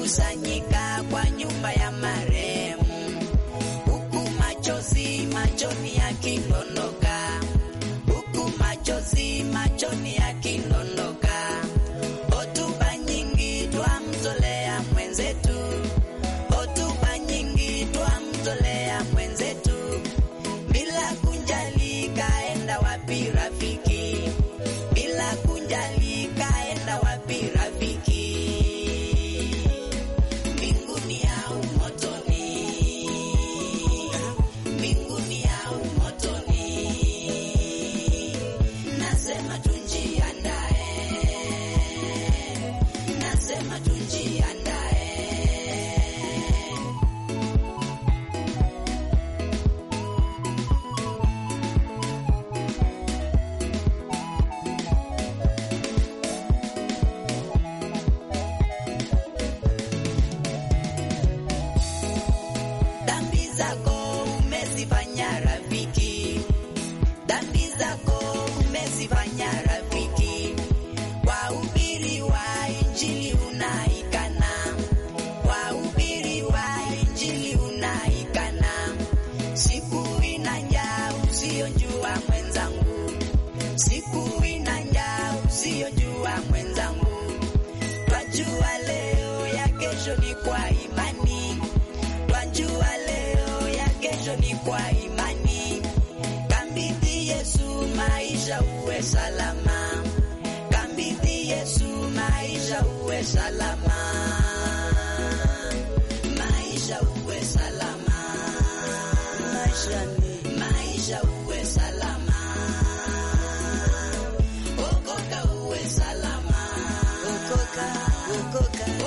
wamekusanyika kwa nyumba ya marehemu, huku machozi machoni yakidondoka, huku machozi machoni yakidondoka. Hotuba nyingi twamtolea mwenzetu, hotuba nyingi twamtolea mwenzetu, bila kunjali kaenda wapi rafiki, bila kunjali kaenda wapi rafiki, mbinguni au motoni, mbinguni au motoni, nasema tunjiandae, nasema tunjiandae. Dhambi zako umezifanya rafiki, dhambi zako umezifanya rafiki. Wahubiri wa Injili unaikana, wahubiri wa Injili unaikana. Siku ina njaa usiyojua mwenzangu, siku ina njaa usiyojua mwenzangu. Twajua leo ya kesho ni kwa imani Twajua leo ya kesho ni kwa imani. Kambidhi Yesu maisha uwe salama, kambidhi Yesu maisha uwe salama, maisha uwe salama, maisha ni maisha uwe salama, okoka uwe salama, okoka okoka